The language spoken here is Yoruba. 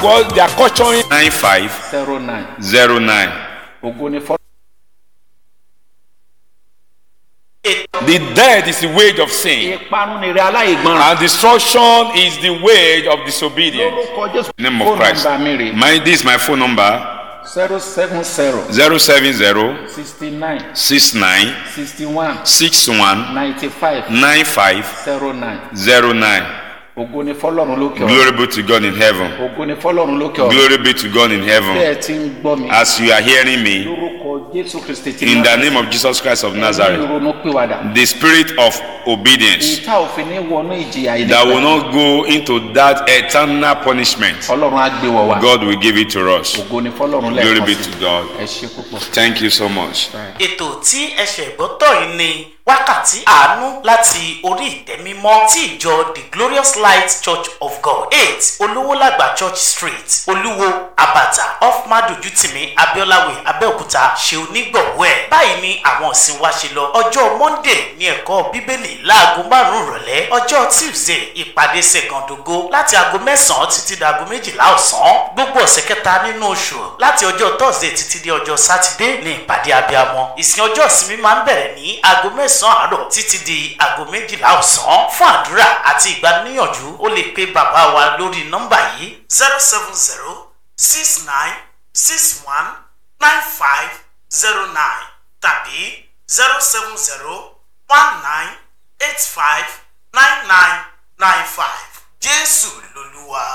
because they are culturing. nine five zero nine zero nine. ògo ni fọ́. The death is the wage of sin, ìparun ni rẹ aláìgbọràn. and destruction is the wage of disobedience. lórúkọ jésù. name of fóònù Christ. nọ́mbà mi rè My this is my phone number zero seven zero zero seven zero sixty nine six nine sixty one six one ninety five nine five zero nine zero nine. ògo ni fọlọ́run lókè ọ̀run Glory be to God in heaven. ògo ni fọlọ́run lókè ọ̀run Glory be to God in bí heaven. ẹ ti ń gbọ́ mi As you are hearing me, lórúkọ jésù kristi ti in the name of Jesus Christ of ní Nazareth, ìrònú pìwàdà the spirit of obedience ìta òfin ní wọnú ìjìyà that will ìdílé not go into that eternal punishment, ọlọ́run á gbé wọ̀ wá God will give it to us. ògo ni fọlọ́run Glory lẹ́ẹ̀kan be sí to God. ẹ ṣe púpọ̀. Thank you so much. ètò tí ẹsẹ̀ gbọ́tọ̀ yìí ni wákàtí àánú láti orí ìtẹ́ mímọ́ tí ìjọ the glorious light church of god eight olówólàgbà church street olúwo abata off madojutimi abiolawe abẹ́òkúta ṣe onígbọ̀wọ́ ẹ̀ báyìí ni àwọn ìsìn wa ṣe lọ ọjọ́ monday ní ẹ̀kọ́ bíbélì láago márùn-ún ìrọ̀lẹ́ ọjọ́ tuesday ìpàdé ṣẹ̀gàndógó láti aago mẹ́sàn-án títí di aago méjìlá ọ̀sán gbogbo ọ̀sẹ̀ kẹta nínú oṣù láti ọjọ́ thursday títí di ọjọ́ sátidé ní ìpàdé abiyamọ ìsìn ọjọ́ ìsinmi máa ń bẹ̀rẹ̀ ní aago mẹ́sàn-án àárọ̀ títí di aago méjìlá ọ̀sán fún àdúrà àti ìgbaniníyànjú ó lè pe bàbá wa lórí nọ́mbà yìí zero seven zero six nine six one nine five zero nine tàbí zero seven zero one nine eight five nine nine nine five jésù lolúwa.